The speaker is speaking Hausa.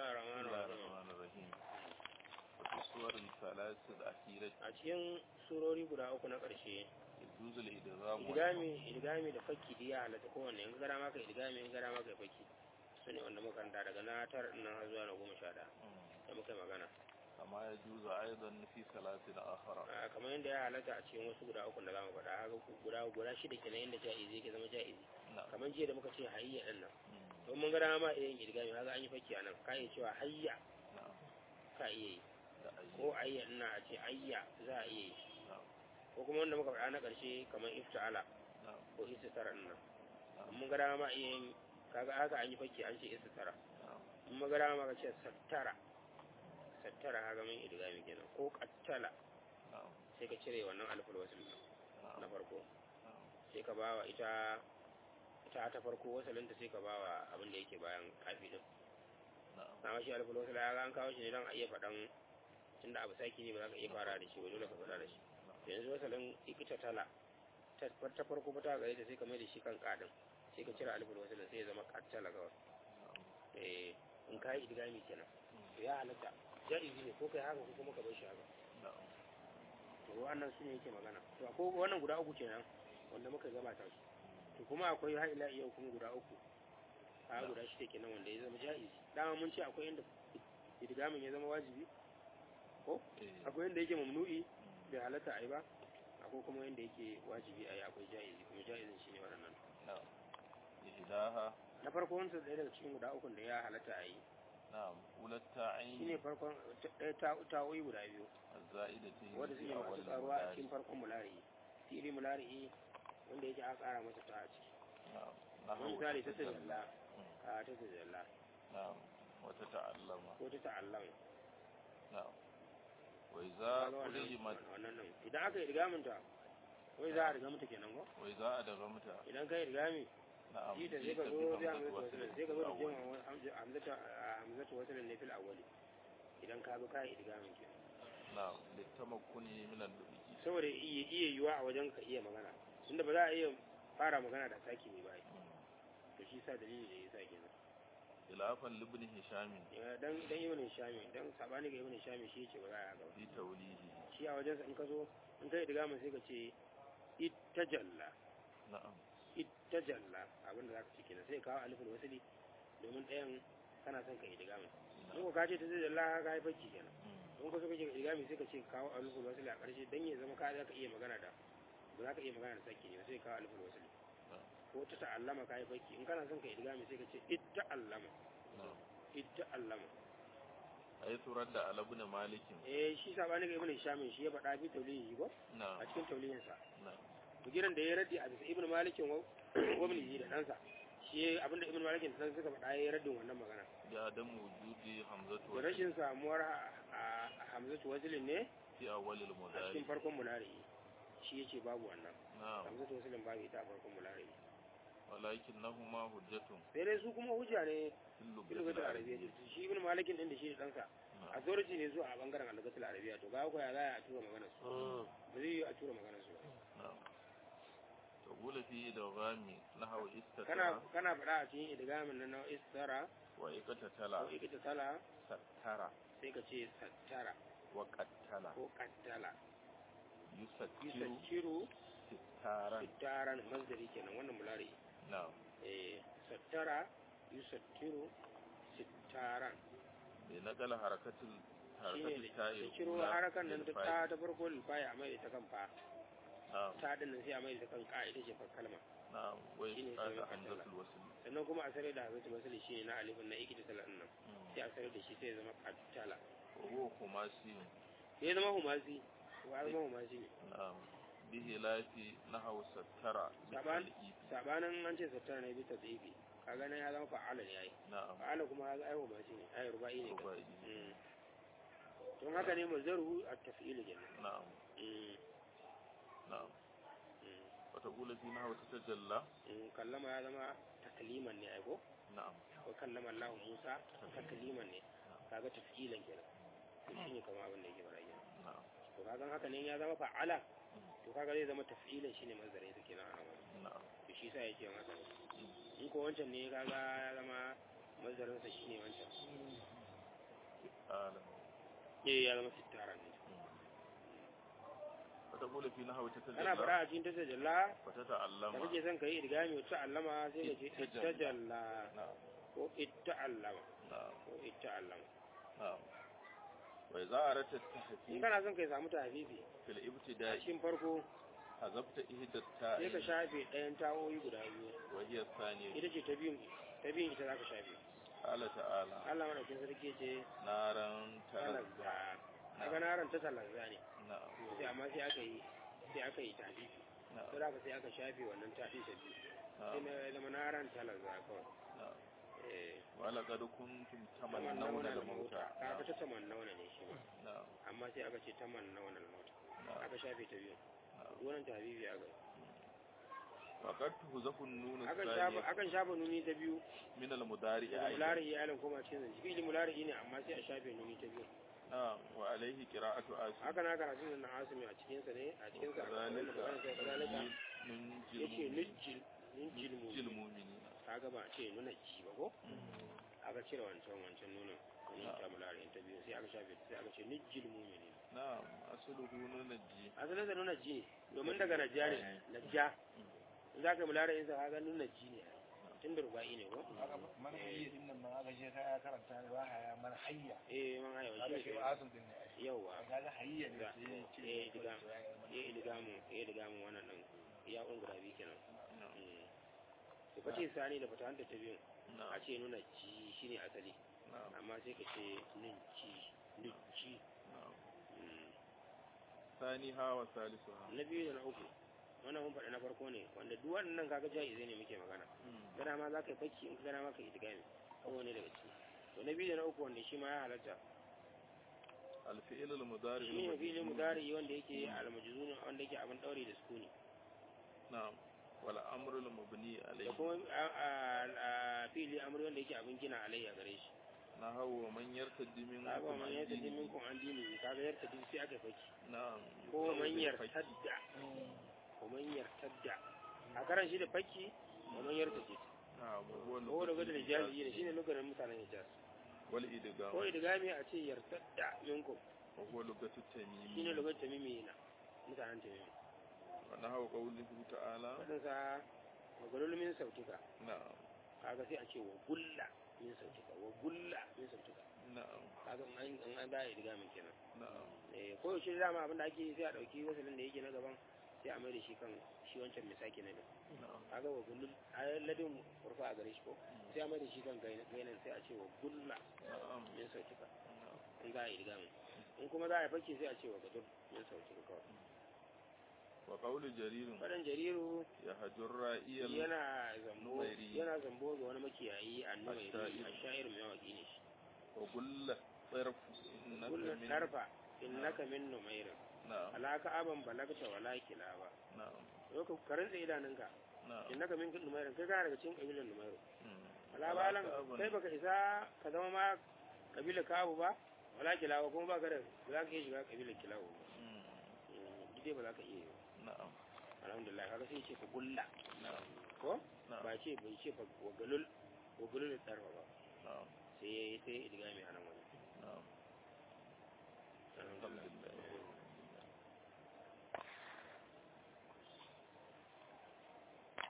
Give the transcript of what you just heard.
الله الرحمن بسم الله الرحيم الرحمن الرحيم وفي السور الثلاث الأخيرة a cikin surori guda uku na ƙarshe يجوز الإدغام idgami idgami da fakki diya halatta kowanne in gara maka idgami in gara maka fakki su ne wanda muka kanta daga na tar nan har zuwa na goma sha ɗaya والنحو. da muka yi magana كما يجوز أيضا في ثلاث أخرى a kamar yadda ya halatta a cikin wasu guda uku da za mu faɗa haka ku- guda guda shida kenan yadda ja'izi yake zama ja'izi نعم kamar jiya da muka ce hayya ɗin nan مم. don mun gara ma iya yin idgami haka an yi fakki a nan ka iya cewa hayya نعم ka iya yi da ayyi. ko ayya ina a ce ayya za a iya yi نعم ko kuma wanda muka faɗa na ƙarshe kamar ifta'ala نعم ko istitara ɗin nan نعم mun gara ma iya yin kaga haka an yi fakki an ce istitara نعم in magana maka ce sattara sattara haka min idgami kenan ko qattala نعم sai ka cire wannan alful wasl din na نعم farko نعم sai ka bawa ita ita ta farko wasalinta sai ka bawa abin da yake bayan kafi din نعم na shi alful wasl ya ga an kawo shi ne don a iya faɗan tunda abu saki ne ba za ka iya fara da shi ba dole ka faɗa da shi yanzu wasalin ikita tala ta ta farko ba ta gare ta sai ka mai da shi kan kadin sai ka cire alful wasl sai ya zama qattala kawai eh in kai idgami kenan to ya halatta jaizi ne ko kai haka ko kuma ka bar shi haka نعم to wannan su ne yake magana to akwai wannan guda uku kenan wanda muka gabata su to kuma akwai har ila iya kuma guda uku a guda shi kenan wanda ya zama jaizi dama mun ce akwai inda idgamin ya zama wajibi ko إيه. akwai inda yake mamnu'i bai halatta a yi ba akwai kuma inda yake wajibi a yi akwai jaizi kuma jaizin shi ne waɗannan نعم إحداها na farko wanda ɗaya daga cikin guda ukun da ya halatta a yi نعم أولى shi ne التعين farkon ɗaya ta ta'o'i guda biyu الزائدة wanda في suke أول masu tsaruwa a المدارس cikin farkon mulari fili mulari wanda yake aka ƙara masa ta a ciki نعم wani نحو misali ta تتجلى. tajalla مم. a ta tajalla نعم وتتعلم ko ta ta'allam نعم وإذا kaga wannan ألهمت wannan nan idan aka yi rigaminta wai za a riga mata kenan ko وإذا أدغمت idan ka yi rigami نعم shi da sai جئت ka zo zai بهمزة hamzatu وصل wasalin في sai ka zo da الأول. jin hamzatu hamzatu wasalin ne fil awwali idan ka bi ka yi rigamin kenan نعم للتمكن من اللبي saboda iya iya yiwa a wajen ka iya magana tunda ba za a iya fara magana da saki mai bai to shi sa dalili da yasa kenan خلافا لابن هشام Ya, dan dan ibn shami dan sabani ga ibn shami shi yace ba za a yi haka ba في توليه shi a wajensa in ka zo in ka yi digamin sai ka ce ittajalla نعم ittajalla abinda za ka ce kenan sai ka kawo alifin wasili domin ɗayan kana son ka yi digamin in ko ka ce ta tajalla ka yi fakki kenan مم. in ka so ka ce ka digami sai ka ce kawo alifin wasili a ƙarshe dan ya zama ka za ka iya magana da ba za ka iya magana da sake ne ba sai ka kawo alifin wasili نعم. ko ta ta'allama ka yi fakki in kana son ka yi digami sai ka ce itta'allama نعم itta'allama حيث رد على ابن مالك eh shi sabani ga ibn shamin shi ya faɗa bi taulihi ko a نعم cikin taulihinsa نعم bugiran da ya raddi a bisa ibn malikin wabnihi da ɗansa shi abinda ibn malikin da ɗansa suka faɗa ya yi raddin wannan magana بعدم وجود حمزة da وصل rashin samuwar a hamzatu wazilin ne في أول a cikin المدارس farkon mulari shi ya ce babu wannan نعم hamzatu wazilin babu ita a farkon mulari ولكنهما حجة sai dai su kuma hujja ne في اللغة bilugatul arabiya العربية shi ibn malikin din da shi da ɗansa نعم. authority ne zuwa a bangaren alagatul arabiya to ga ko ya za a tura magana su ba zai yi a tura magana su ba. نعم تقول في إدغام نحو kana استتر kana faɗa a cikin idgamin na na istara ko وإقتتل ikita tala ستر sai ka ce sattara وقتل ko kaddala يستر yusacciru ستارا sittaran masdari kenan wannan mulari نعم eh sattara yusacciru sittaran بنقل حركة ال- حركة shine التاء da ciro الأولى harakan nan ta للفاء. ta ta farko lifaya a mai ta kan fa نعم ta din nan sai a mai ta kan ka ita ce fa kalma نعم shine وإسقاط sai حمزة قتل. الوصل sannan kuma a sare da hazatu masali shine na alifin na ikita talan nan مم. sai a sare da shi sai ya zama qattala وهو خماسي sai ya zama humasi wa ya zama humasi ne نعم بخلاف نحو ستر Saban- بالتلئيف sabanin an ce sattara ne bi tadhifi kaga nan ya zama fa'ala ne yayi نعم fa'ala kuma ya ga ai humasi ne ai rubai ne kai رباعي Mm. don haka ne mazdaru at-taf'il kenan نعم Mm, نعم mm, وتقول في نحو تتجلى mm. kallama ya zama takliman ne ai ko نعم ko kallama Allah Musa takliman ne kaga taf'ilan kenan to shine kamar abin da yake fara kenan نعم to kaga haka ne ya zama fa'ala Mm. to kaga zai zama taf'ilan shine mazdarin sa kenan a nan نعم to shi yasa yake haka in ko wancan ne kaga ya zama mazdarin sa shine wancan alam eh ya zama sittara ne wata kula fi na hauta ta ana faɗa a cikin tajalla wata da ta'allama kake son ka yi idgami wata allama sai ka ce Ittajalla. ittajalla na'am ko itta'allama na'am ko itta'allama na'am wa idza aratta in tahqiq kana son ka samu tahfifi fil a ibtida'i cikin farko hazabta ihda sai ka ta'i shafe ɗayan ta'o'i guda biyu wa hiya thaniya ita ce ta biyun ta biyun ita za ka shafe qala ta'ala Allah madaukin sarki ce naran talazza talazza kaga naran ta talazza ne na'am sai amma sai aka yi sai aka yi tahfifi na'am sai aka sai aka shafe wannan ta'in ta biyu sai na'am na zama naran talazza kawai na'am eh wa laqad kuntum tamannawna tamannawna al-mauta al-mauta kaga ta tamannawna ne shi ma na'am amma sai aka ce tamannawna al-mauta na'am aka shafe ta biyu na'am wannan tahfifi aka yi wa qad tuzafu an-nun akan shafa ath-thaniya akan shafa nuni ta biyu min al-mudari' daga aidan mulari iyalin koma cikin zanci fi'il mulari ne amma sai a shafe nuni ta biyu na'am wa alayhi qira'atu asim haka na karatun nan na asimi a cikin sa ne a cikin sa aka wannan magana sai kazalika yace nujjil nujjil jil mu mu'minina kaga ba a ce nuna ji ba ko aka cire wancan wancan nunin nunin ta mulari ta biyu sai aka shafe sai aka ce nujjil mu'minin na'am asluhu nunji asalin sa nuna ji ne domin daga najja ne najja in za ka mulari in sa kaga nuna ji ne tun da ruba'i ne ko man hayya din nan ma aka je ka ya karanta ne ba haya man hayya eh man haya kaga shi shi ne ba asul din ne ai yawa kaga hayya ne Da- sai ya ce eh, diga. ya yi mana ya idiga mu ya idiga mu wannan din ya un guda biyu kenan na'am Mm. to kace sani da fata hanta ta biyu a na'am ce nuna ji shine asali na'am amma sai ka ce nun ji nun ji na'am Mm. ثانيها وثالثها na biyu da na uku wannan mun faɗi na farko ne wanda duk wannan kaga jaizai ne muke magana gana ma za ka yi fakki in ka gana ma ka yi idigami kowane daga ciki to na biyu da na uku wanda shi ma ya halatta الفعل المضارع shi ne filin المجزوم. mudari wanda yake almajzun wanda yake abin daure da sukuni نعم والأمر المبني da عليه kuma a- a- a fili amri wanda yake abin gina alayya gare shi نحو من يرتد kaga منكم man عن yarta din دينه minkum an dini kaga yarta din sai aka faki نعم ko man يقول بالفك. yartadda ko man yartadda a karan shi da fakki ko man yartadda نعم وهو ko da لغة gudun hijazi ne shine lokacin mutanen hijaz ko والإدغام idgami a ce yartadda minkum وهو لغة shine التميم lokacin tamimi na mutanen tamimi ونحو قوله تعالى wadin sa wa gulul min sautuka نعم kaga sai a ce wa gulla min sautuka wa gulla min sautuka نعم kaga in an in an da idgamin kenan نعم eh ko yaushe dama abin da ake yi sai a dauki wasalin da yake na gaban sai a mai da shi kan shi wancan misaki na din نعم kaga wa gullul ayyadin urfa a gare shi ko sai a mai da shi kan gainan sai a ce wa gulla نعم min sautuka نعم in za a yi idgamin in kuma za a yi fakki sai a ce wa gadur min sautuka kawai وقول جرير fadan jariru يهجر رائي ال- yana zambo Numairi. yana zambo ga wani makiyayi a numairi Asha'ir. a sha'ir mai mawaki ne shi وقل طرف إنك kullum من tarfa innaka min numairin نعم alaka aban balagta wala kilaba نعم yau ka karanta idanunka نعم innaka min numairin kai kana daga cikin kabilan numairu مم. wala balan أبن. kai baka isa ka zama ma kabilar kabu ba wala kilaba kuma baka da ba za ka iya shiga kabilar kilabu ba مم. Mm, duk dai ba za ka iya yi ba نعم alhamdulillah kaga sai ce ka gulla نعم ko نعم ba ce bai ce fa wagalul wagalul tarfa ba نعم sai sai idgami a nan wani نعم alhamdulillah الحمد لله